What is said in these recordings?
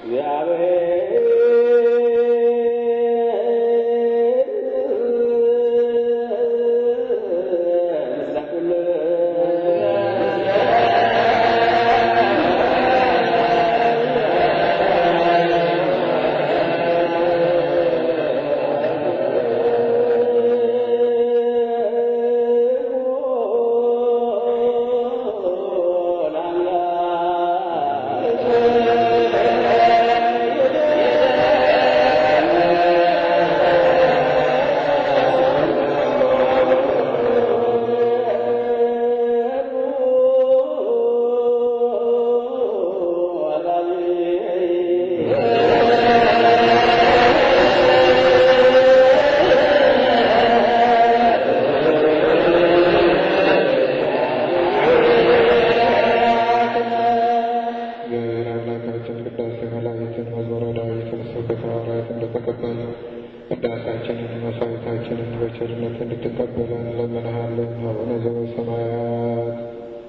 እግዚአብሔር አምላካችን ቅዳሴ መላእክትን መዝሙረ ዳዊትን ስብከተ ሐዋርያት እንደተቀበለ ቅዳሴያችንን መሥዋዕታችንን በቸርነት እንድትቀበለን እንለምንሃለን። አቡነ ዘበሰማያት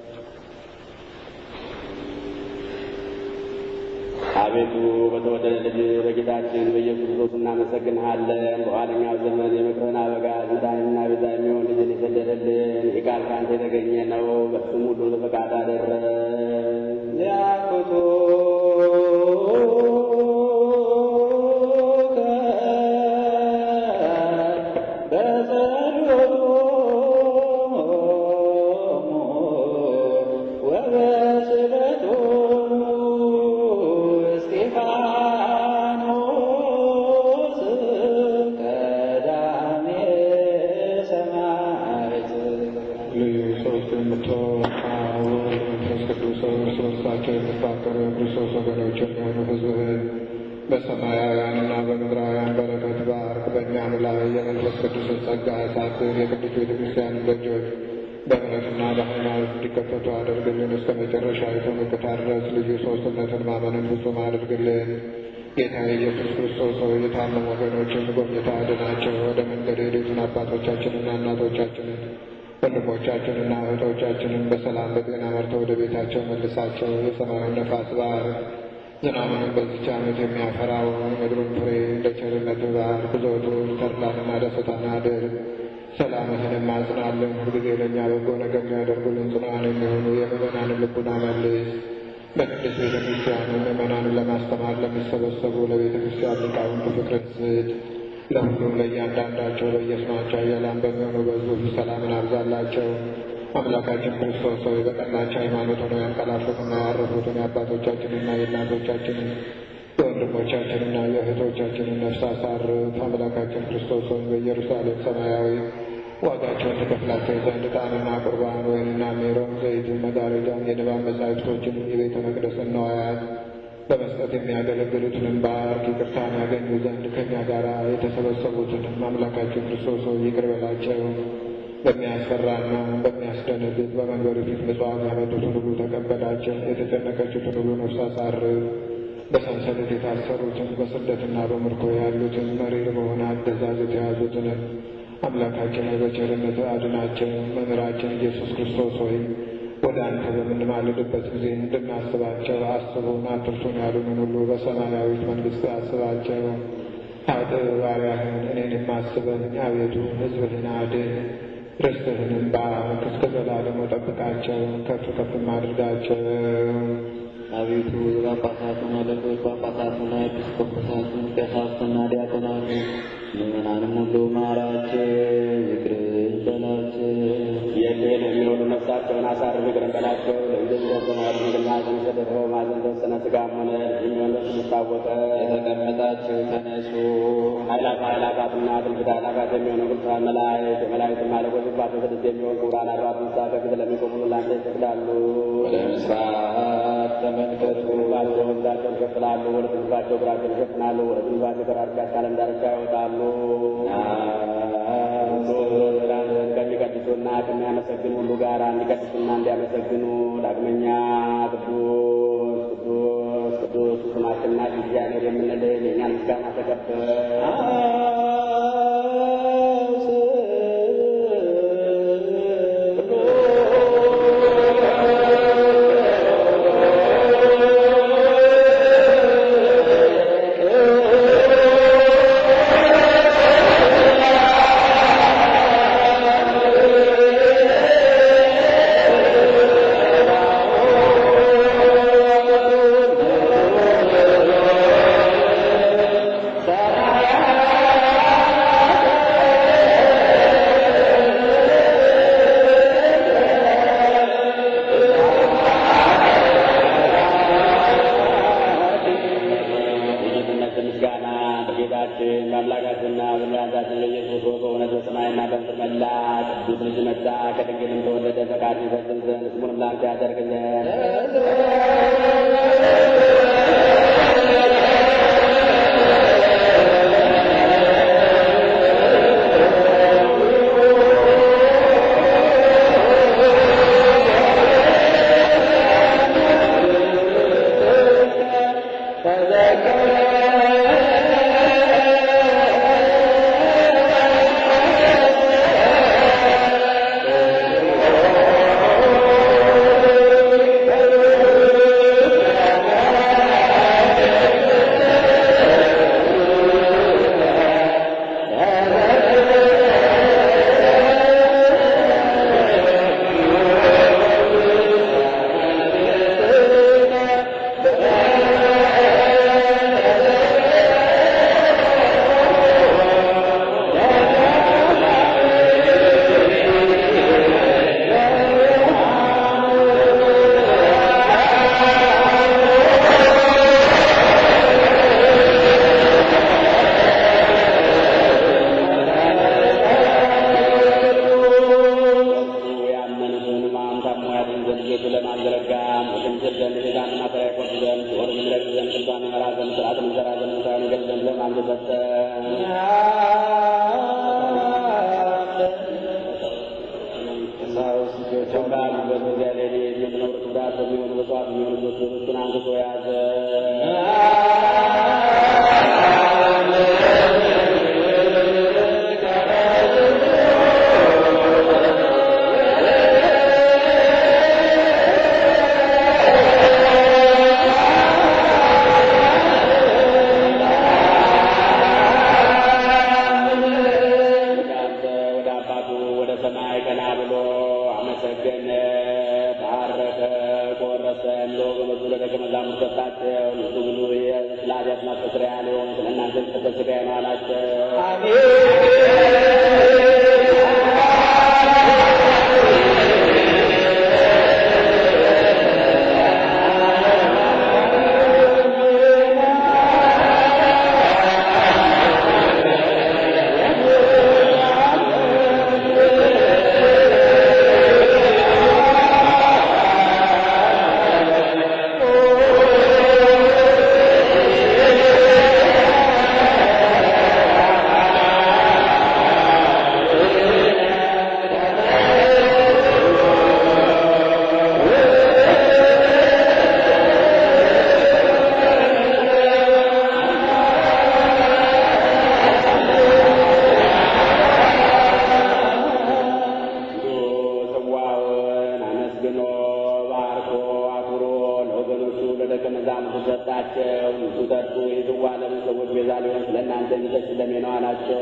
አቤቱ በተወደደ ልጅ በጌታችን በኢየሱስ ክርስቶስ እናመሰግንሃለን። በኋለኛው ዘመን የምክርህን አበጋዝ መድኃኒትና ቤዛ የሚሆን ልጅን የሰደደልን ይህ ቃል ከአንተ የተገኘ ነው። በስም ሁሉ በፈቃድ አደረግ ሊያኩቱ ልዩ ሦስት የምትሆን አብ ወልድ መንፈስ ቅዱስ እርስ በርሳቸው የሚፋቀሩ የክርስቶስ ወገኖች የሚሆኑ ሕዝብህን በሰማያውያንና በምድራውያን በረከት ባርክ። በእኛም ላይ የመንፈስ ቅዱስን ጸጋ አሳድር። የቅዱስ ቤተ ክርስቲያንን ደጆች በእምነትና በሃይማኖት እንዲከፈቱ አድርግልን። እስከ መጨረሻይቱ ምቅታ ድረስ ልዩ ሦስትነትን ማመንን ፍጹም አድርግልን። ጌታ ኢየሱስ ክርስቶስ ሆይ የታመሙ ወገኖችን ጎብኝተህ አድናቸው። ወደ መንገድ የሄዱትን አባቶቻችንና እናቶቻችንን ወንድሞቻችንና እህቶቻችንን በሰላም በጤና መርተው ወደ ቤታቸው መልሳቸው። የሰማዩን ነፋስ ባርክ። ዝናቡንም በዚች ዓመት የሚያፈራውን ምድሩን ፍሬ እንደ ቸርነት ባርክ። ብዙቱን ተድላንና ደስታን አድርግ። ሰላምህንም አጽናልን። ሁልጊዜ ለእኛ በጎ ነገር የሚያደርጉልን ጽኑዓን የሚሆኑ የምዕመናንን ልቡና መልስ። በቅድስት ቤተ ክርስቲያን ምዕመናንን ለማስተማር ለሚሰበሰቡ ለቤተ ክርስቲያን ሊቃውንት ፍቅርን ስጥ። ለሁሉም ለእያንዳንዳቸው በየስማቸው ኃያላን በሚሆኑ በሕዝቡ ሰላምን አብዛላቸው። አምላካችን ክርስቶስ ሆይ በቀናች ሃይማኖት ሆነው ያንቀላፉትና ያረፉትን የአባቶቻችንና የእናቶቻችንን የወንድሞቻችንና የእህቶቻችንን ነፍስ አሳርፍ። አምላካችን ክርስቶስ ሆይ በኢየሩሳሌም ሰማያዊ ዋጋቸውን ትከፍላቸው ዘንድ ዕጣንና ቁርባን፣ ወይንና ሜሮን፣ ዘይትን፣ መጋረጃን፣ የንባብ መጻሕፍቶችን፣ የቤተ መቅደስን ነዋያት በመስጠት የሚያገለግሉትንም ባርክ። ይቅርታን ያገኙ ዘንድ ከእኛ ጋር የተሰበሰቡትንም አምላካችን ክርስቶስ ሆይ ይቅር በላቸው። በሚያስፈራና በሚያስደነግጥ በመንገዱ ፊት ምጽዋት ያመጡትን ሁሉ ተቀበላቸው። የተጨነቀችትን ሁሉ ነፍስ አሳርፍ። በሰንሰለት የታሰሩትን በስደትና በምርኮ ያሉትን መሪር በሆነ አገዛዝ የተያዙትንም አምላካችን ሆይ በቸርነት አድናቸው። መምህራችን ኢየሱስ ክርስቶስ ሆይ ወደ አንተ በምንማልድበት ጊዜ እንድናስባቸው አስቡን፣ አትርሱን ያሉንን ሁሉ በሰማያዊት መንግሥት አስባቸው። አጥ ባሪያህን እኔንም አስበኝ አቤቱ፣ ሕዝብህን አድን፣ ርስትህንም ባርክ፣ እስከ ዘላለሙ ጠብቃቸው፣ ከፍ ከፍም አድርጋቸው። አቤቱ ጳጳሳቱን፣ አለቆች ጳጳሳቱን፣ ኤጲስቆጶሳቱን፣ ቀሳውስትና ዲያቆናቱን ምዕመናንም ሁሉ ማራቸው፣ ይቅር በላቸው። የልህን የሚሆኑ ነፍሳቸውን አሳርፍ፣ ይቅር በላቸው። ለጊዜ ዘሰናል ምግና ተሰደፈው ማዘን ተወሰነ ስጋም ሆነ የሚሆን በስሉስ ታወቀ የተቀመጣችሁ ተነሱ። ኃይላት ኃይላፋትና ትንቢት ኃይላፋት የሚሆኑ ቅዱሳን መላእክት የመላእክት አለቆች ስባቸው ስድስት የሚሆን ክቡራን አርባት እንስሳ ከፊት ለሚቆሙ ላንተ ይሰግዳሉ። ወደ ምስራቅ ተመልከቱ። ባቸው እዛቸውን ይሸፍናሉ። ወደ ትንፋቸው እግራቸውን ይሸፍናሉ። ወደ ትንፋቸው ከዳርቻ እስከ ዓለም ዳርቻ ይወጣሉ። ራስን ከሚቀድሱና ከሚያመሰግኑ ሁሉ ጋር እንዲቀድሱና እንዲያመሰግኑ ዳግመኛ ቅዱስ ቅዱስ ቅዱስ ስማችንና እግዚአብሔር የምንልህ የእኛን ምስጋና ተቀበል። አ በጌታችን በአምላካችንና በመድኃኒታችን በኢየሱስ ክርስቶስ በእውነት በሰማይና በምድር መላ ቅዱስ ልጅ መጣ ከድንግልም ተወለደ ፈቃድ ይፈጽም ዘንድ ስሙንም ላንተ ያደርግ ዘንድ ያመኑትን ማም ታሞ ያድን ዘንድ ቤቱ ለማዘረጋም ወሽምትል ዘንድ ሴጣን ማሰሪያ ይቆርጥ ዘንድ ሲኦል ይምረጥ ዘንድ ቅዱሳን ይመራ ዘንድ ስርዓትን ይዘራ ዘንድ ሙታን ይገል ዘንድ ለማን ተሰጠ? ባሉበት በዚያ ሌሊት የምኖሩት ጉዳት በሚሆኑ በጽዋት የሚሆኑ ልጆቹን አንስቶ ያዘ። ወደ አባቱ ወደ ሰማይ ቀና ብሎ አመሰገነ፣ ባረከ፣ ቆረሰ፣ ለወገኖቹ ለደቀ መዛሙርቱ ሰጣቸው። ንሱ ብሉ ስለ ኃጢአት ማስተስረያ ሊሆን ስለ እናንተ የተሰጠ ሥጋዬ ነው አላቸው። ጽዋውን አመስግኖ ባርኮ አክብሮ ለወገኖቹ ለደቀ መዛሙርቱ ሰጣቸው። ንሱ ጠጡ፣ ይህ ጽዋ ለምን ሰዎች ቤዛ ሊሆን ስለ እናንተ የሚሰጥ ደሜ ነው አላቸው።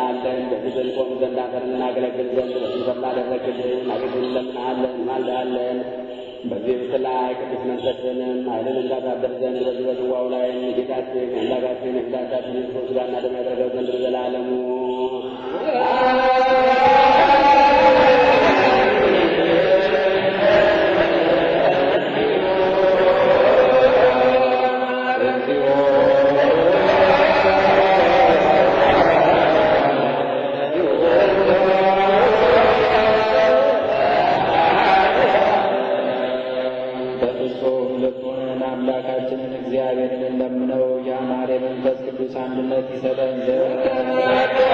እንለምንሃለን። በፊት እንቆም ዘንድ አንተን እናገለግል ዘንድ በዚህ ስላደረግልን አቤቱ እንለምንሃለን፣ እንማልድሃለን። በዚህ ብት ላይ ቅዱስ መንፈስንም ኃይልን እንዳታደር ዘንድ በዚህ በጽዋው ላይ ጌታችን አምላካችን የጌታችን ክርስቶስ ሥጋና ደም ያደረገው ዘንድ በዘላለሙ በፍጹም ልቡናን አምላካችንን እግዚአብሔርን ለምነው ያማረ መንፈስ ቅዱስ አንድነት ይሰጠን ዘንድ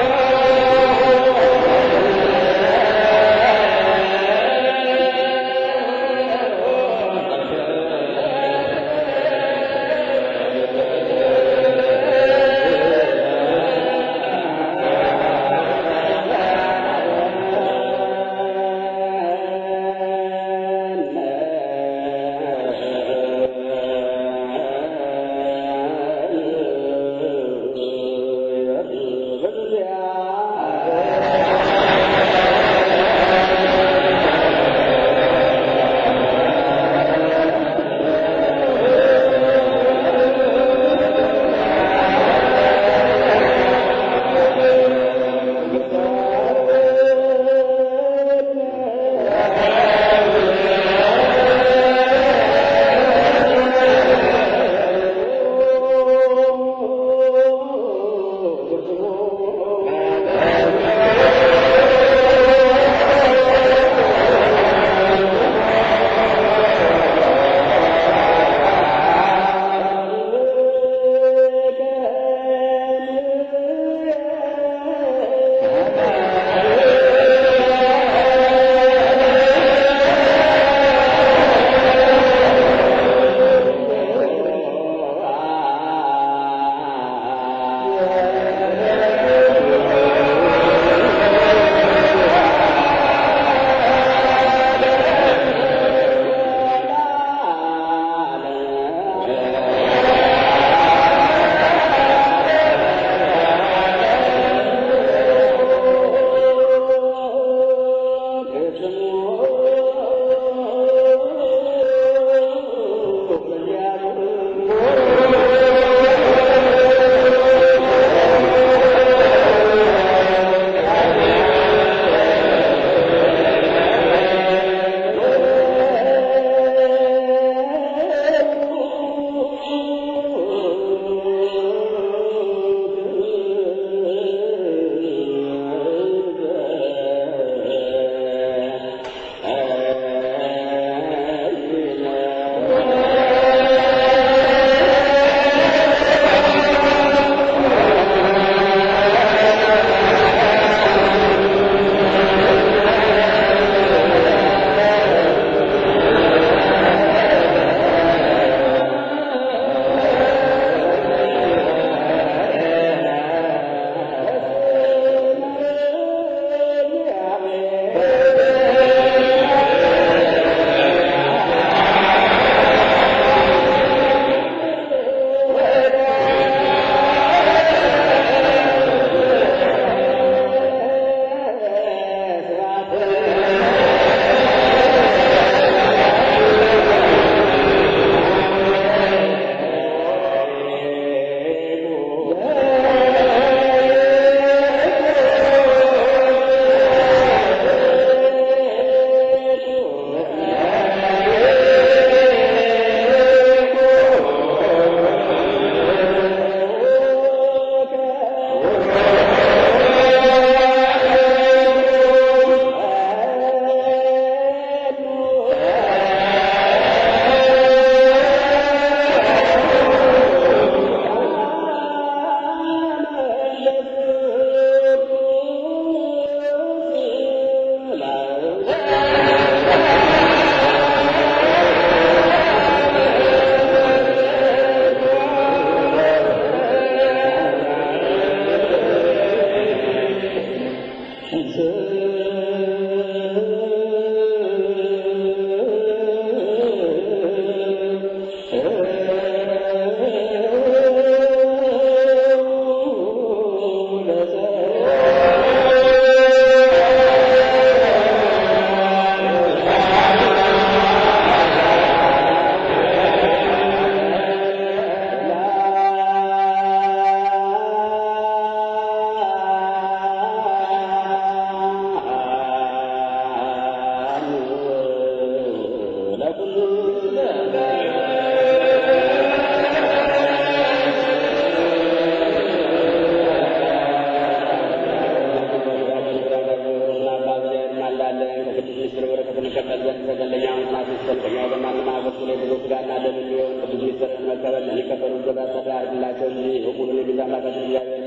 መቀበል ሊቀበሉ ዘባ ሰዳ አድርግላቸው እንጂ ሁሉን የቤዛ አምላካችን እግዚአብሔር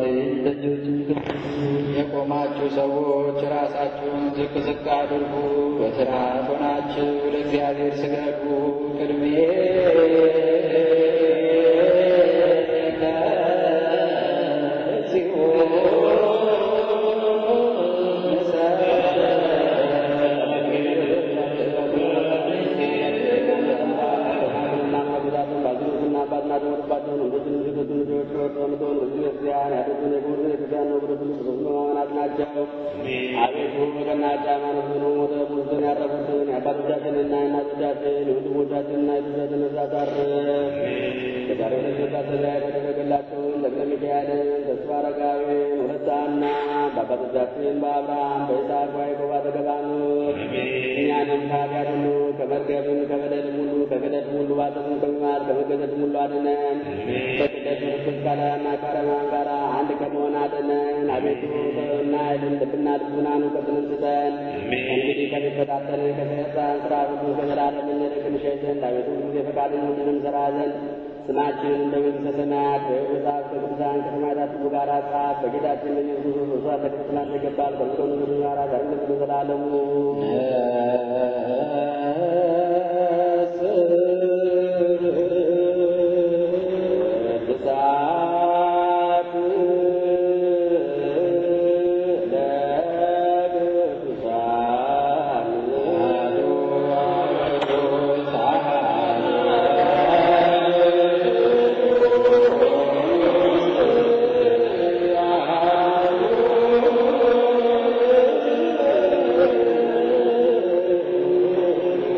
የቆማችሁ ሰዎች ራሳችሁን ዝቅ ዝቅ አድርጉ። በስርዓት ሆናችሁ ለእግዚአብሔር ስገዱ። ቅድሜ አቤቱ በቀናች ሃይማኖት ሆነው ሞተ ሙትን ያረፉትን የአባቶቻችንና የእናቶቻችን የወንድሞቻችንና የልጆቻችን ነፍሳት አርፍ። በዛሬው ዕለት መታሰቢያ የተደረገላቸውን ተክለ ሚካኤልን፣ ተስፋ አረጋዊን፣ ሁለት ሐና በአባቶቻችን በአብርሃም በይስሐቅ በያዕቆብ አጠገብ አኑር። እኛንም ከኃጢአት ሁሉ ከመርገብም ከበደልም ሁሉ ከክደትም ሁሉ ባጥም ከመማር ከመገዘትም ሁሉ አድነን። በቅደት ምርኩዝ ካለና ከአረማን ጋር አንድ ከመሆን አድነን። አቤቱ ጥበብና ኃይልን ልብና ልቡናን እውቀትን ስጠን። እንግዲህ ከሚፈታተን ከሰይጣን ስራ ሁሉ ከዘላለም እንርቅ እንሸሽ ዘንድ አቤቱ ጊዜ ፈቃድን ሁሉንም እንሰራ ዘንድ ስማችንን እንደ መንግሥተ ሰማያት በሕይወት መጽሐፍ ከቅዱሳን ከሰማዕታት ሁሉ ጋር ጻፍ። በጌታችን በኢየሱስ ክርስቶስ መስዋዕት ለክርስትና ይገባል። ከሚሆኑ ሁሉ ጋር ዛሬም ለዘላለሙ እሳት ለቅዱሳን አ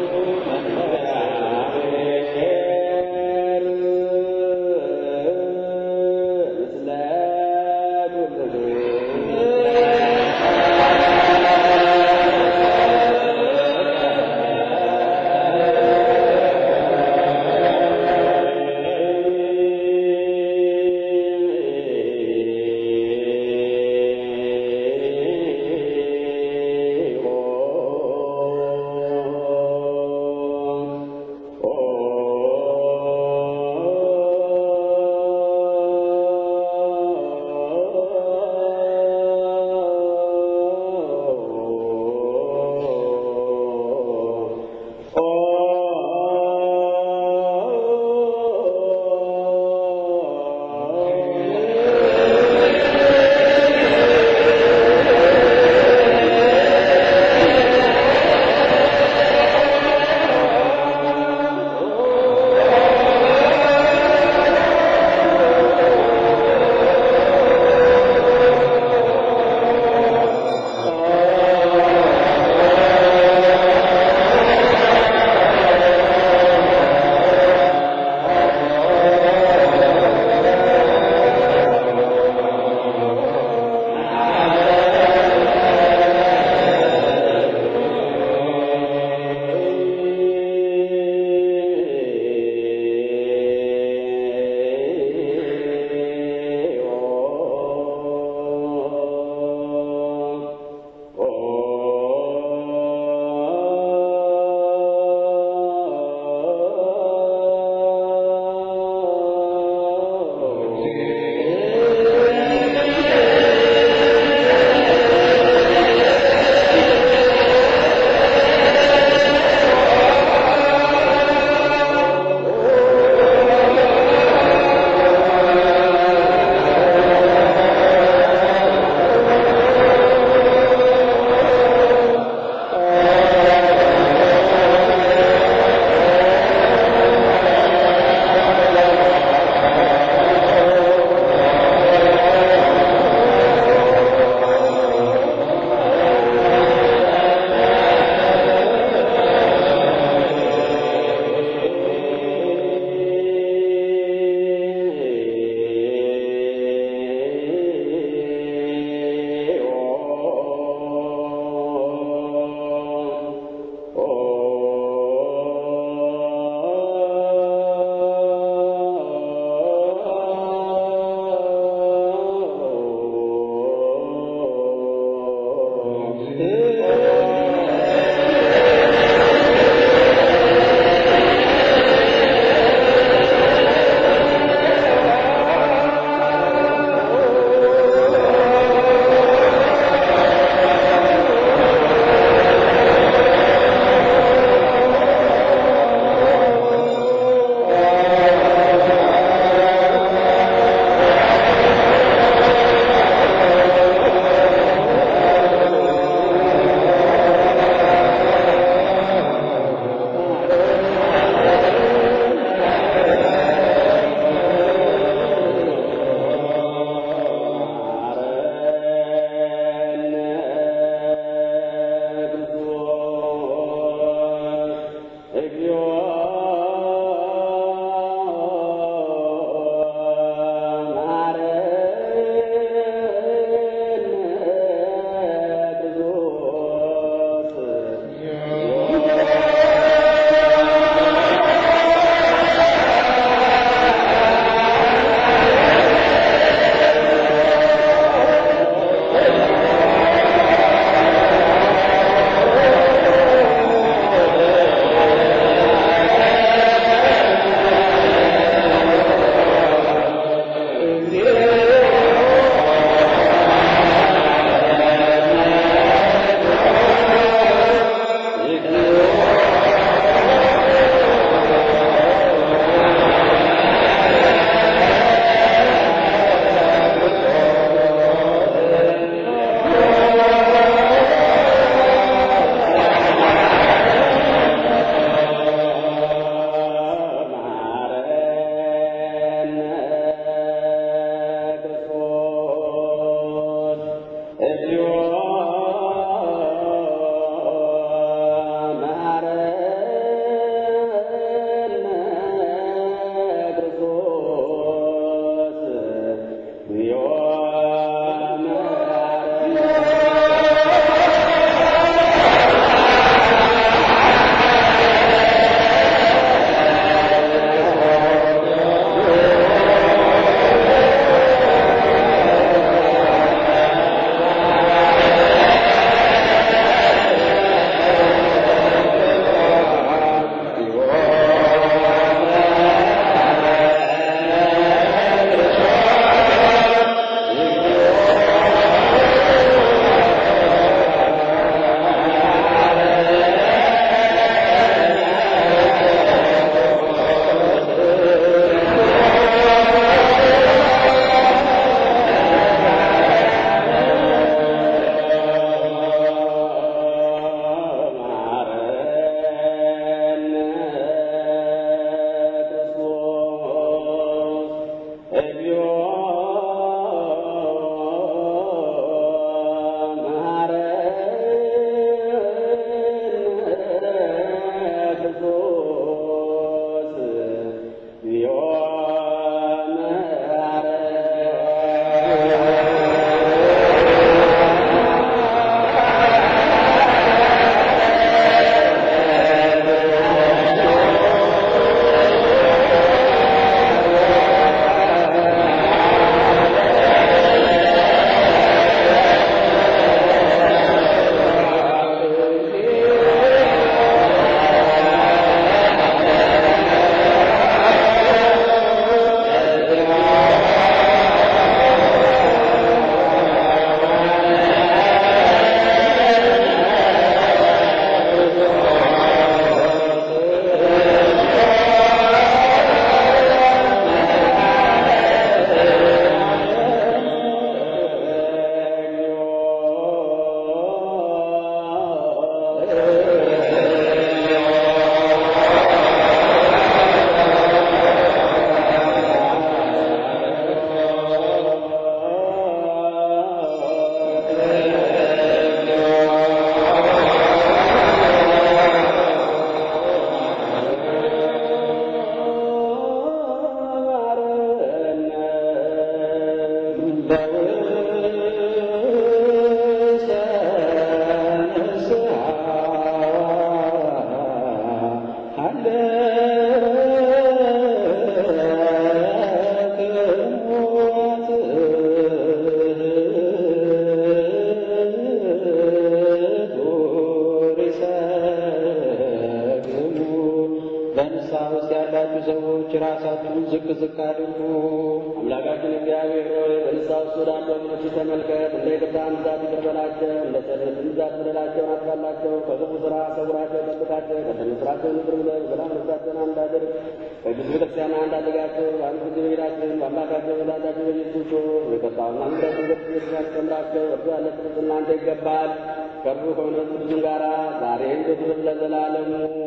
ዝቅ አድርጉ። አምላካችን እግዚአብሔር ሆይ በንስሐ ውስጥ ወዳሉ ወገኖች ተመልከት። እንደ ይቅርታህም ብዛት ይቅር በላቸው፣ እንደ ቸርነትህም ብዛት በደላቸውን አጥፋላቸው። ከክፉ ሥራ ሰውራቸው፣ ጠብቃቸው። ቀደም ሥራቸውን ይቅር ብለህ በሰላም ነፍሳቸውን አንድ አድርግ። በቅዱስ ቤተክርስቲያን አንድ አድርጋቸው። በአንድ ጊዜ በጌታችን በአምላካቸው በመድኃኒታችን በኢየሱስ ክርስቶስ ይቅርታውና ምሕረቱን በክርስቶስ ያስተምራቸው። እርሱ ያለ ፍቅር እናንተ ይገባል ከእርሱ ከመንፈስ ቅዱስም ጋር ዛሬም ዘወትርም ለዘላለሙ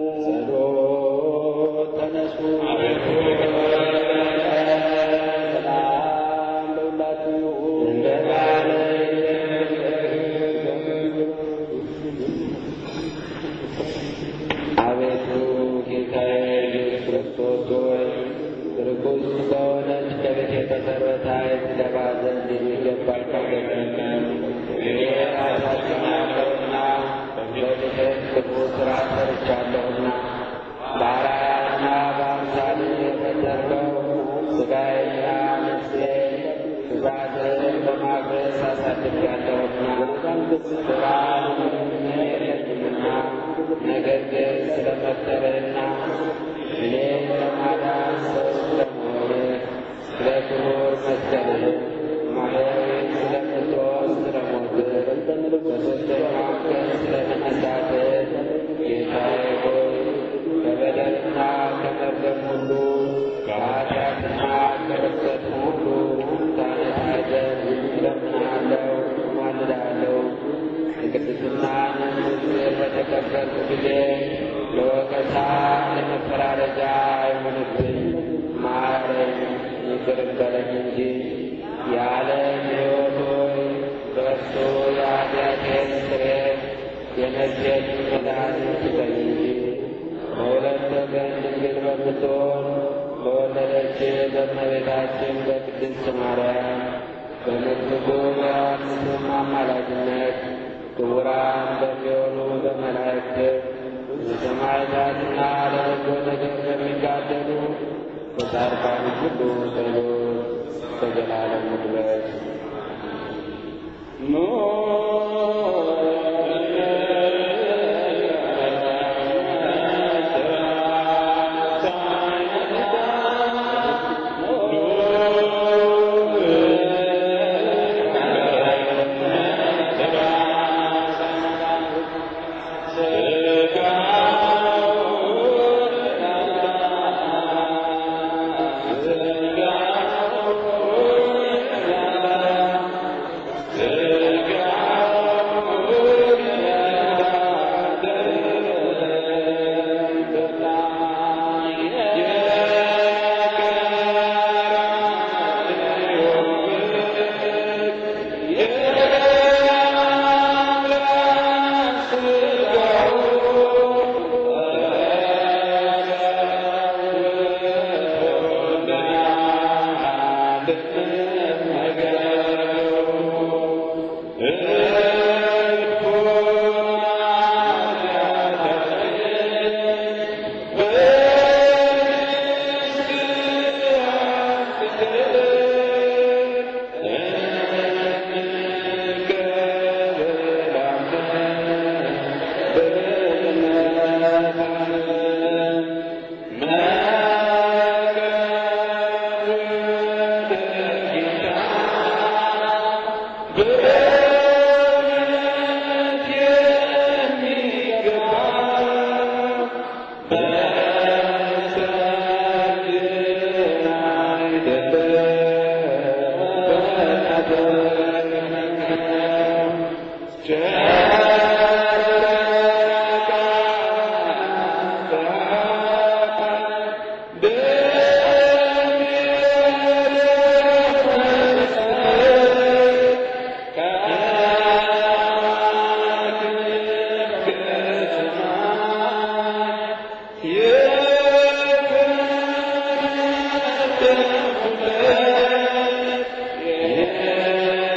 ጸሎት ተነሱ። ሰላም ለሁላችሁ እንደ ቃል አቤቱ ጌታዬ ኢየሱስ ክርስቶስ ሆይ ርኩስ ከሆነች ከቤት የተሰረተ ትገባ ዘንድ የሚገባ አይደለም። እኔ ራሳችን ያለውና በድፍረት ክፉ ሥራ ሰርቻለሁና በአርአያና በአምሳል የፈጠርከው ሥጋዬና ነፍሴ ትእዛዝህን በማፍረስ አሳድጌያለሁና ሥራን የለኝምና ነገር ግን ስለመከረህና እኔን ለማዳን ሰው ስለመሆንህ ስለ ክቡር መስቀልህ ማህያዊ ስለምትሆን ስለ ሞትህ በሦስተኛው ቀን ስለ መነሳትህ ጌታዬ ሆይ ከበደልና ከመርገም ሁሉ ከኃጢአትና ከርኵሰት ሁሉ ታነጻኝ ዘንድ እለምንሃለሁ፣ እማልድሃለሁ። የቅድስናን ምስጢር በተቀበልኩ ጊዜ ለወቀሳ ለመፈራረጃ አይሆንብኝ። ማረኝ፣ ይቅር በለኝ እንጂ የዓለም ሕይወት ሆይ በእርሱ የኃጢአቴን ስርየት የነፍሴን መድኃኒት ስጠኝ እንጂ በሁለት ወገን ድንግል በምትሆን በወለደች በእመቤታችን በቅድስት ማርያም በመጥምቁ በዮሐንስም አማላጅነት ክቡራን በሚሆኑ በመላእክት በሰማዕታትና ለበጎ ነገር በሚጋደሉ በጻድቃን ሁሉ ጸሎት በዘላለም ድረስ Yeah.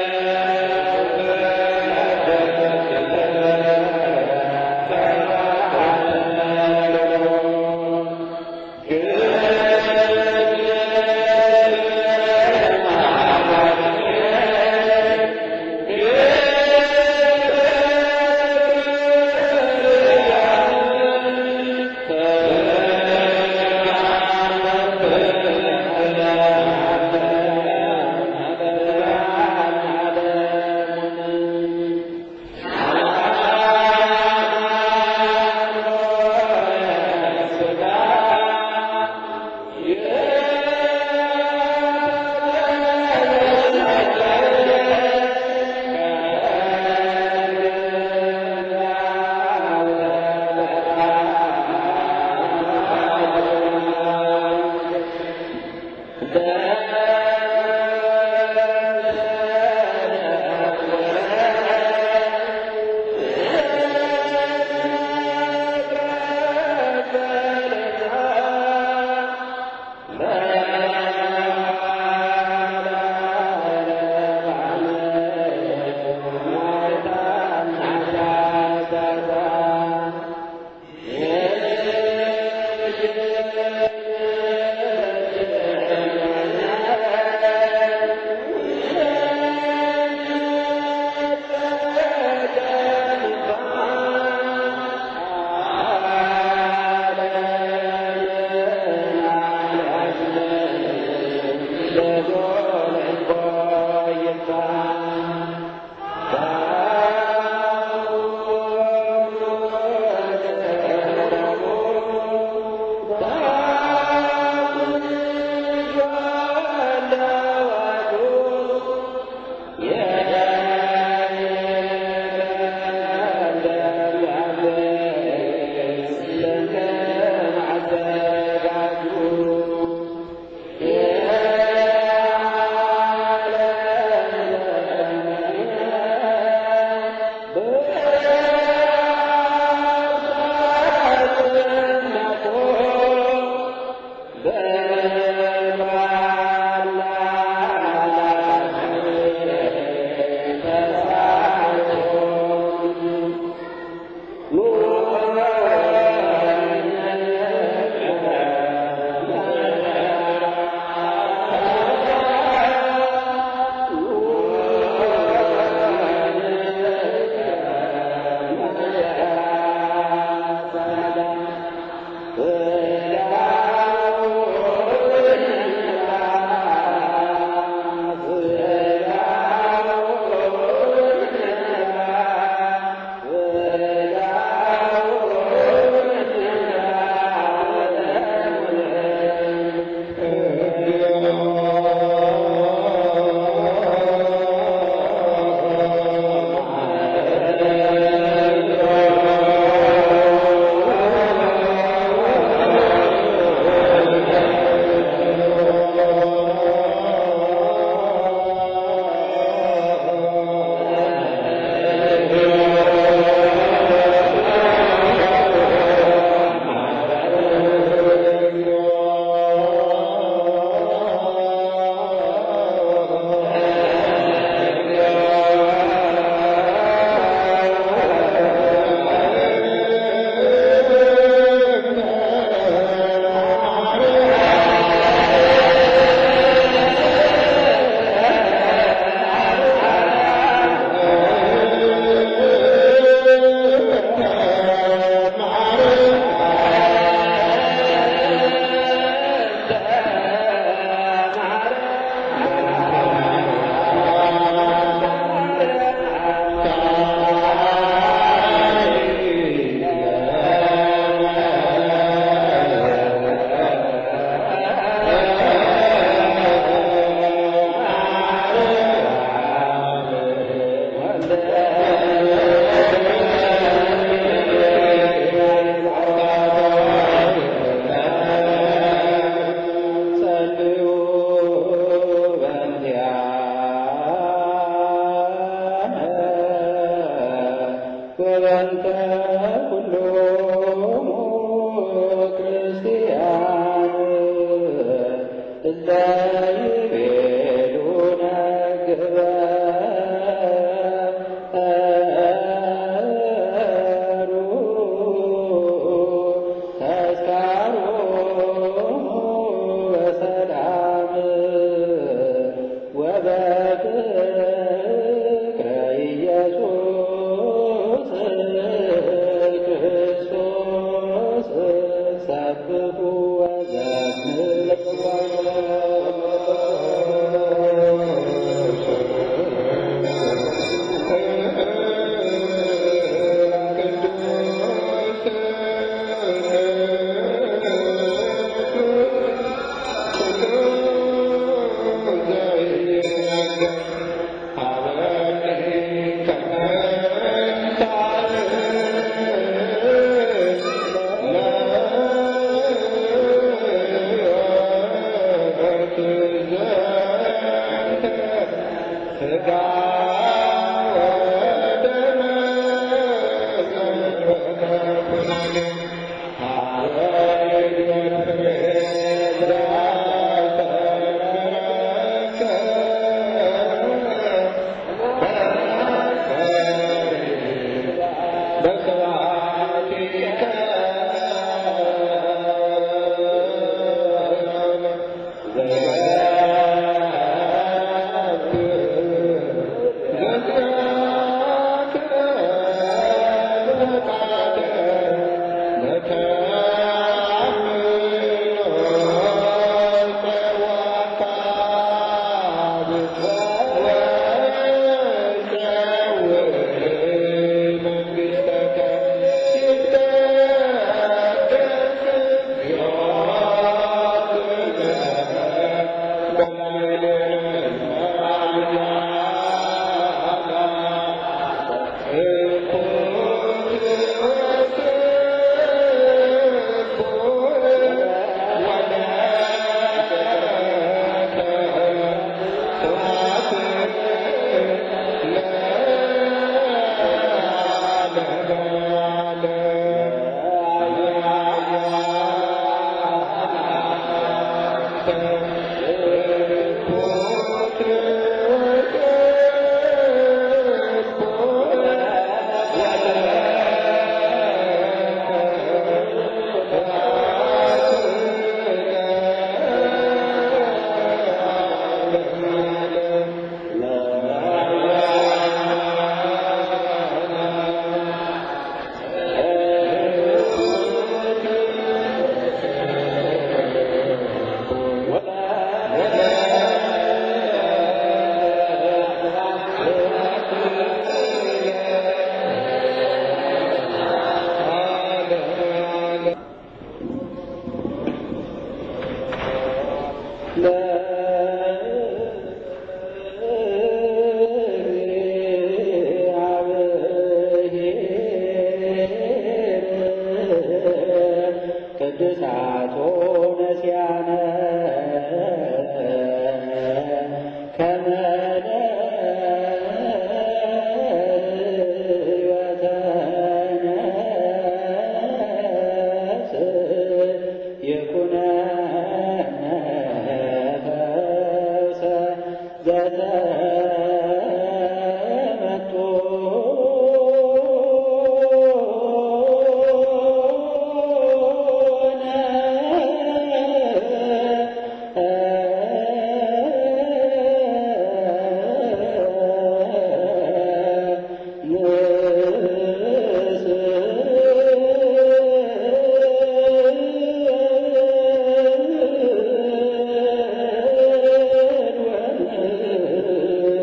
እ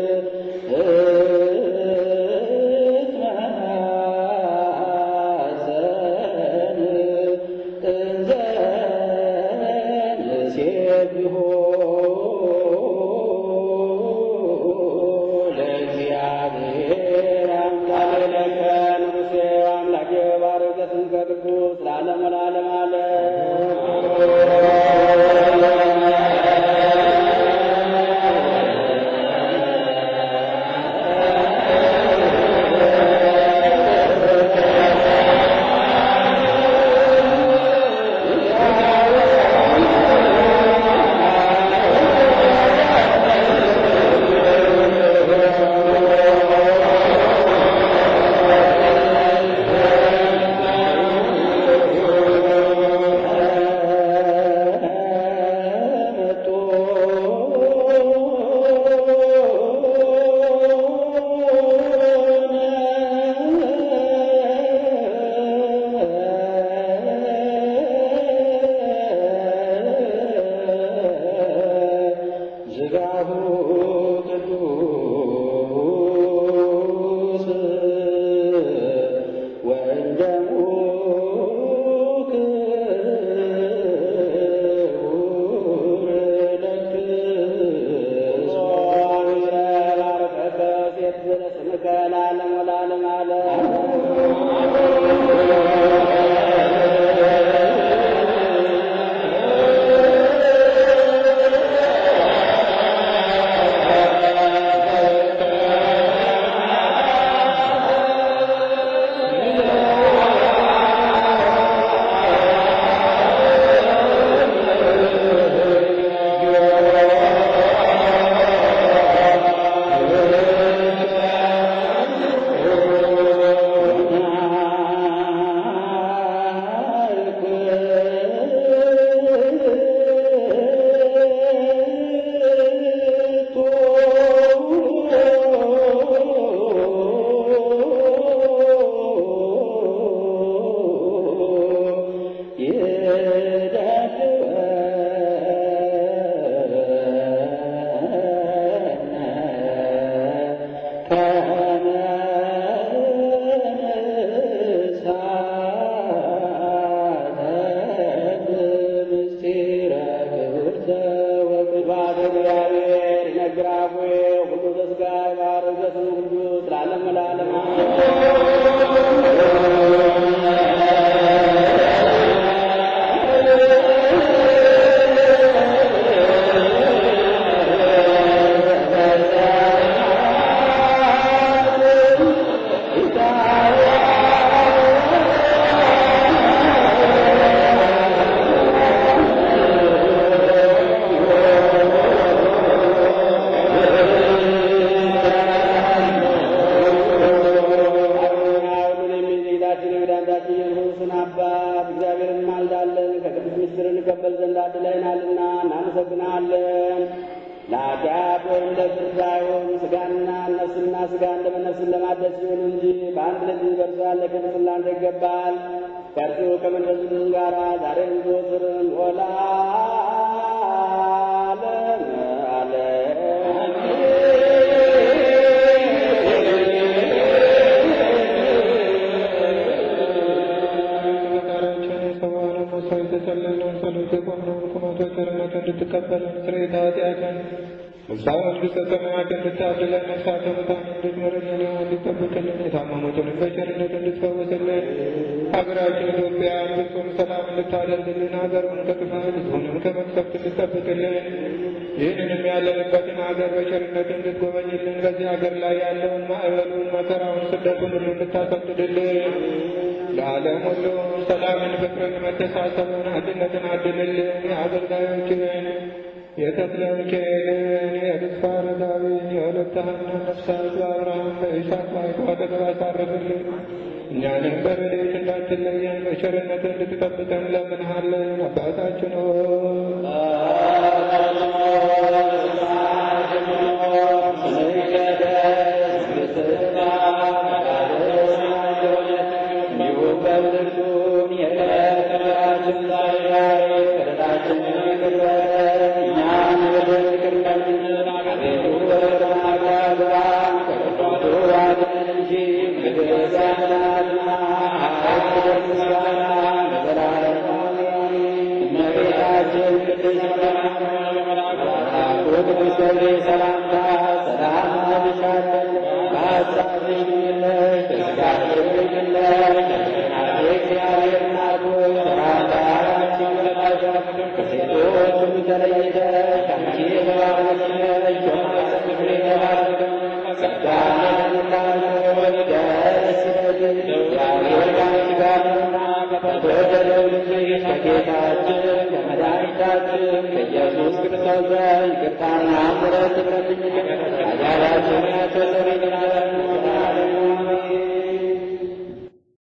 ለዓለሙ ሁሉን የሚይዝ ጌታችን የመድኃኒታችን የኢየሱስን አባት እግዚአብሔርን ማልዳለን ከቅዱስ ምስጢር እንቀበል ዘንድ አድለናልና እናመሰግናለን። ለኃጢአት ወይም ለፍርድ ሳይሆን ሥጋና ነፍስና ሥጋን ለመነፍስን ለማደስ ሲሆን እንጂ በአንድ ልጅ በእርሱ ያለ ክብር ላንተ ይገባል። ከእርሱ ከመንፈስም ጋር ዛሬም ዘወትርም ወለዓለመ ፈጣሪያችን የሰዋነ ሞሳ የተጸለየውን ጸሎት የቆምነውን ቁመቶ ቸርነት እንድትቀበለን ስርየተ ኃጢአትን እዛ መንግሥተ ሰማያት እንድታድለን ነፍሳተ ሙታን እንድትምርልን እንድትጠብቅልን የታመሙትንም በቸርነት እንድትፈውስልን ሀገራችን ኢትዮጵያ ፍጹም ሰላም እንድታደርግልን ሀገሩን ከጥፋት ሕዝቡንም ከመቅሰፍት እንድትጠብቅልን ይህንንም ያለንበትን ሀገር በቸርነት እንድትጎበኝልን በዚህ ሀገር ላይ ያለውን ማዕበሉን፣ መከራውን፣ ስደቱን ሁሉ እንድታሰግድልን ለዓለም ሁሉ ሰላምን፣ ፍቅርን፣ መተሳሰብን፣ አንድነትን አድልልን። የአገልጋዮችን የተክለ ሚካኤልን፣ የተስፋ አረጋዊን፣ የሁለተ ሐና ነፍሳት በአብርሃም በይስሐቅ በያዕቆብ አጠገብ አሳርፍልን። እኛንም በረድኤት እንዳትለየን በቸርነት እንድትጠብቀን እንለምንሃለን። አባታችን ሆይ ከኢየሱስ ክርስቶስ ዘንድ ይቅርታና ምሕረት ትምረልኝ ኃጢአታችንን ያስተሰርይልናል።